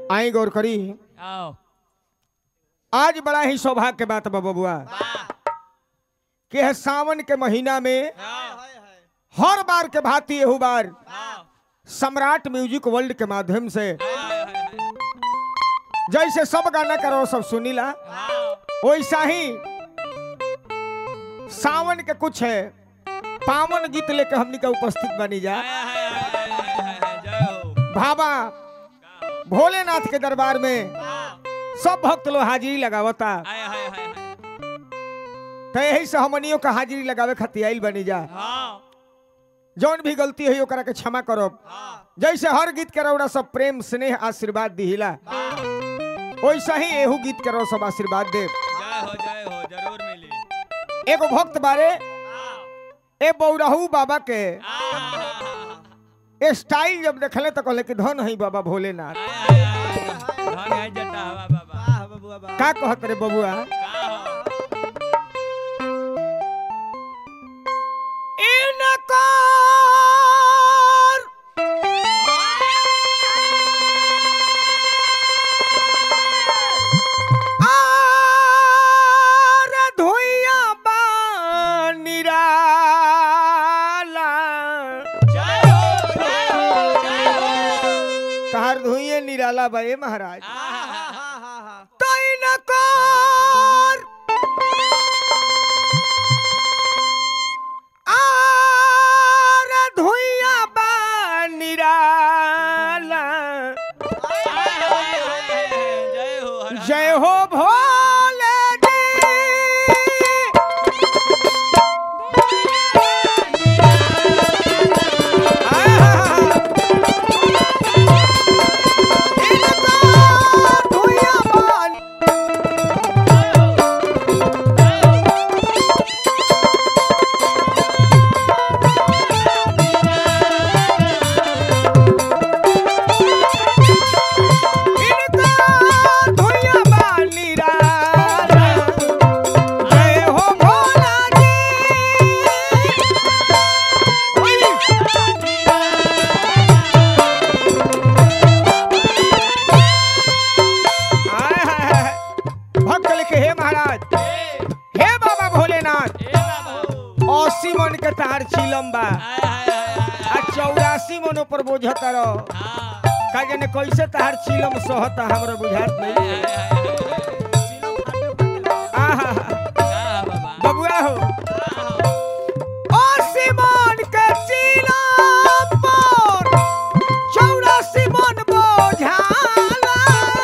आई गौर करी आओ आज बड़ा ही सौभाग्य के बात बा बबुआ कि है सावन के महीना में हर बार के भांति एहू बार सम्राट म्यूजिक वर्ल्ड के माध्यम से जैसे सब गाना करो सब सुनीला वैसा ही सावन के कुछ है पावन गीत लेके हमनी का उपस्थित बनी जा भाबा भोलेनाथ के दरबार में सब भक्त लोग हाजिरी लगावता तो यही से हमनियों का हाजिरी लगावे खातिर आइल बनी जा जौन भी गलती है ओकरा के क्षमा करो जैसे हर गीत के रौड़ा सब प्रेम स्नेह आशीर्वाद दिहिला वैसा ही एहू गीत के रौ सब आशीर्वाद दे एगो भक्त बारे ए बौराहू बाबा के स्टाइल जब देखले तो कहले कि धन है बाबा भोलेनाथ का कहत रे बबुआ इनकार आर धुइया बानिराला तहार धुइये निराला बा ए महाराज तैनकार आर धुइया बानिराला जय हो भोले जी आहा। इनकार धुइया बान इनका धुइया बानी राला जय हो भोला जी आय हाय हाय। भक्त लिखे हे महाराज हे बाबा भोलेनाथ अस्सी मन के तार चिलम बा आ चौरासी मन पर बोझत रहो का जाने कैसे तार चिलम सहता हमरा बुझात नहीं आहा बबुआ हो अस्सी मन के चिलम पर चौरासी मन बोझाला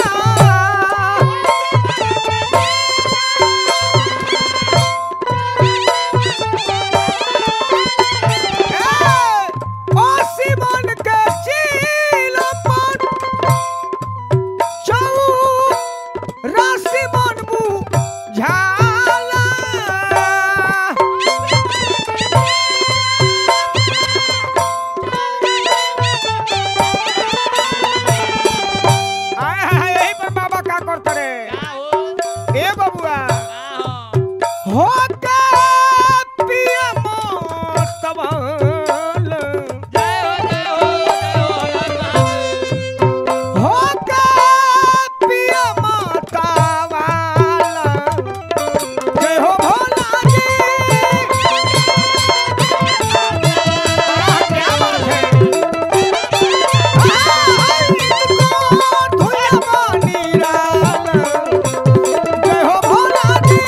अस्सी मन के चिलम पर चौरासी मन बुझाला आय हाय यही पर बाबा का करते रे ए बबुआ हो के पिया मोस्तवाल हो के पिया मोस्तवाल जय हो भोला जी आह, क्या बात है जय हो भोला जी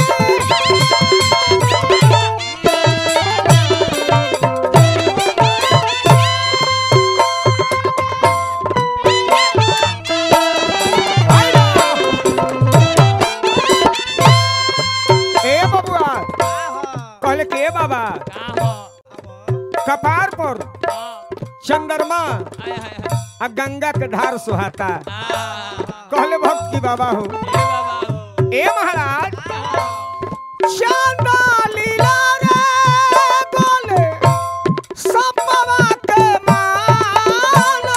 ए बबुआ कहले के बाबा कपार पर चंद्रमा आ गंगा के धार सुहाता कहले भक्त की बाबा हो ए महाराज चंदा लीला रे बोले सपवा के माला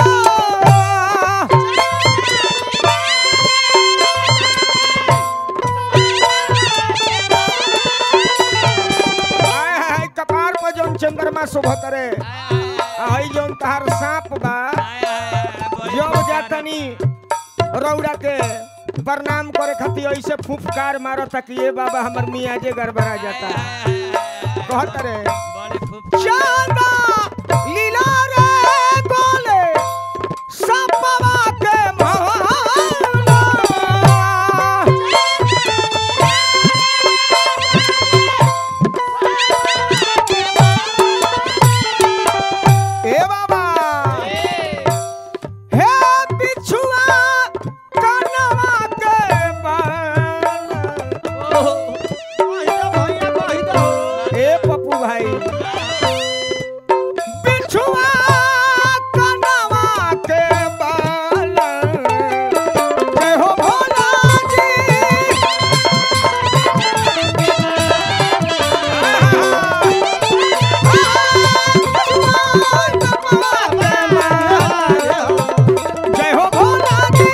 हाय हाय कपार पर जौन चंद्रमा शोभत रे आई जौन तहार सांप बा जब जातनी रौड़ा के प्रणाम करे खातिर ऐसे फुफकार मारो ताकि ये बाबा हमर मियाजे गड़बड़ा जाता कहत रे बड़े खूब चांदा लीला रे गोले सपवा के महला ए बाबा हे बिछुआ कनवा के बाल ए पप्पू भाई बिछुआ कनवा के बाल जय हो भोला जी जय हो भोला जी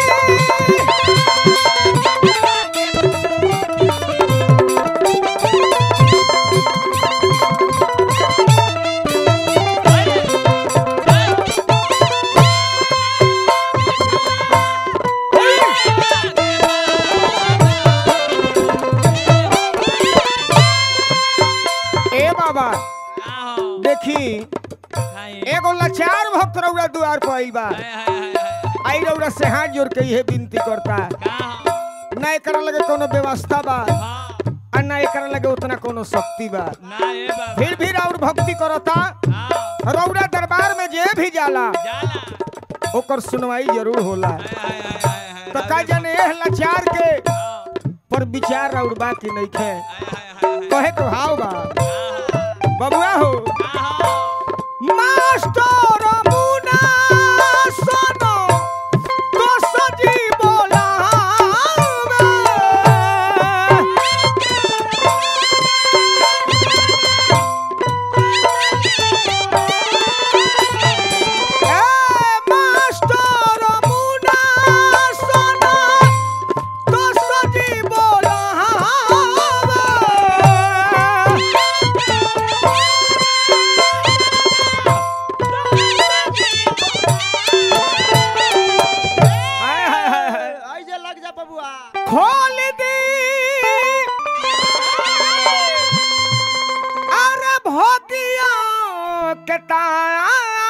ए बाबा देखी एगो लाचार भक्त रउरा दुआर पर आइल बा आई रउरा से हाथ जोड़ के ये विनती करता ना एकरा लगे कोनो व्यवस्था बा आ ना एकरा लगे उतना कोनो शक्ति बा फिर भी राउर भक्ति करता रउरा दरबार में जे भी जाला ओकर सुनवाई जरूर होला तो का जाने एह लाचार के पर विचार राउर बा कि नहीं खे कहे के भाव बा बबुआ हो मास्टर मुना सोनो तो सजी बोला मास्टर मुना सोनो तो सजी बोला हाय हाय हाय हाय ऐसे लग जा बबुआ खोल दी अरे भोगिया के ताला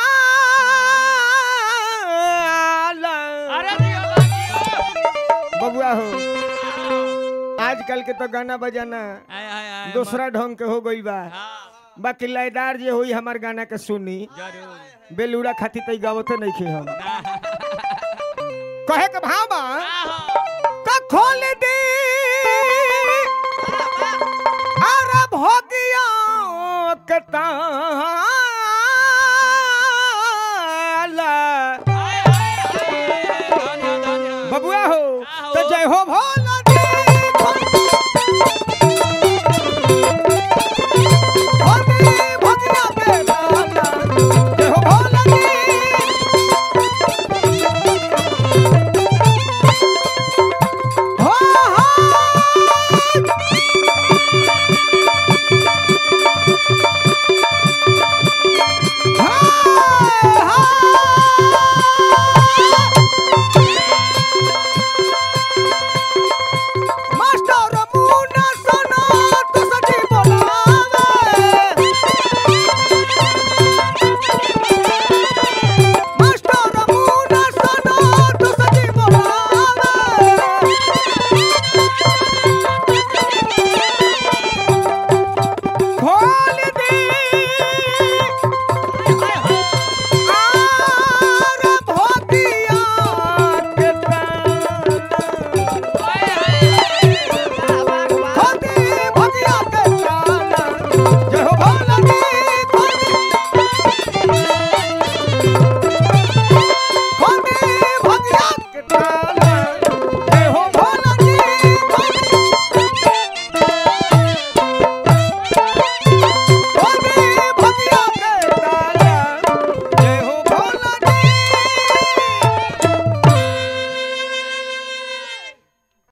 बबुआ हो आजकल के तो गाना बजाना दूसरा ढंग के हो गई बा बाकी लयदार जे होई हमार गाना के सुनी जरूर बेलूड़ा खाती तई गावते नहीं खे हम कहे के भाव बा का खोल दी अरे भोगिया के ताला